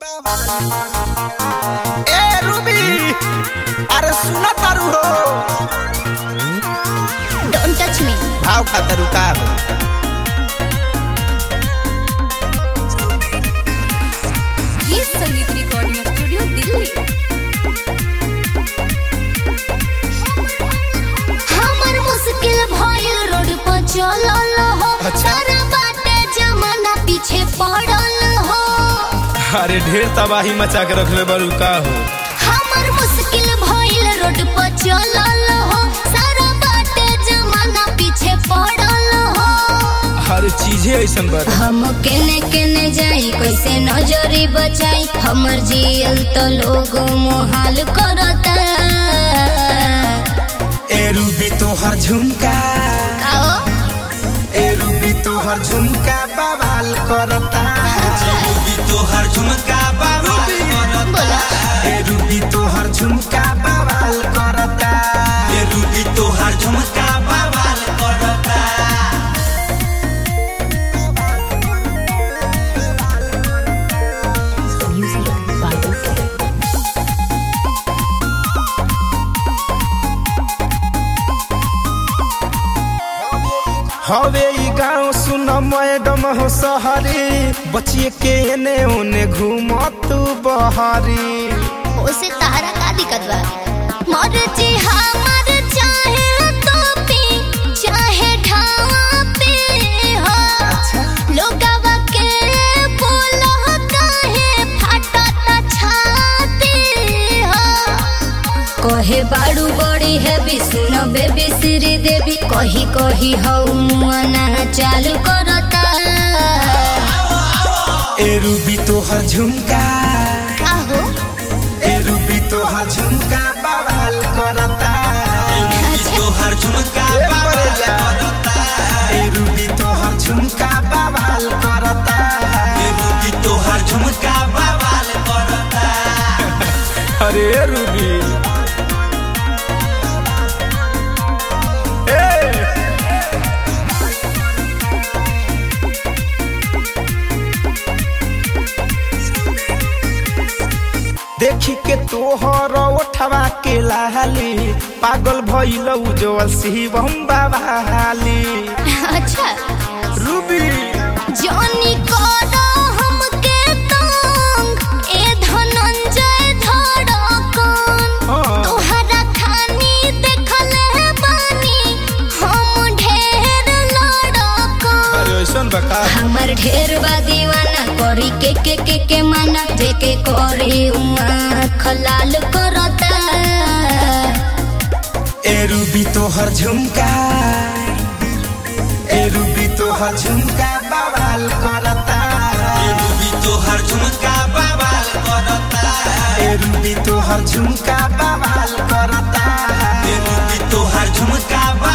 ए Ruby अरे सुना तारू हो डोंट टच मी भाव खातर का हो ये संगीत रिकॉर्डिंग स्टूडियो दिल्ली हमर मुश्किल भइल रोड पर चलल हो अच्छा। सारा बाटे जमाना पीछे पड़ल हो अरे ढेर तबाही मचा के रखले बड़ू का हो हमर मुश्किल भइल रोड पर चलल हो सारा बाटे जमाना पीछे पड़ल हो हर चीजे ऐसन बड़ हम केने केने जाई कैसे नजरी बचाई हमर जियल तो लोग मोहाल करता ए रूबी तोहर झुमका आओ ए रूबी तोहर झुमका बवाल करता रूबी तोहर झुमका बवाल करता बोला ए रूबी तोहर झुमका बवाल करता ये रूबी तोहर झुमका बवाल करता हवे ई गाँव सुन मैडम हो सहरी बचिए के एने ओने घूम तू बहरी उसे तारा का दिक्कत बा मर जी हमर चाहे तो पे चाहे ढावा पे हो लोगवा के बोलो काहे फाटत छाती हो कहे बाड़ू बड़ी है सुनो बेबी श्री देवी कही कही हऊ मुआना चालू करता ए रूबी तोहर झुमका आहो ए रूबी तोहर झुमका बवाल करता तोहर झुमका ए बवाल बड़ेजा। करता ए रूबी तोहर झुमका बवाल करता ये रूबी तोहर झुमका बवाल करता अरे रूबी ए देखी के तोहर ओठवा के लाली पागल भइल उजवल शिवम बाबाली अच्छा रूबी जॉनी करो हमके तंग ए धनंजय धड़कन हाँ। तोहरा खानी देखले बानी हम ढेर लड़कन अरे ऐसन बका हमर ढेर बा दीवाना करी के के के के माना जेके करी उमा खलाल करता ए रूबी तोहर झुमका ए रूबी तोहर झुमका बवाल करता ये रूबी तोहर झुमका बवाल करता ए रूबी तोहर झुमका बवाल करता ये रूबी तोहर झुमका बवाल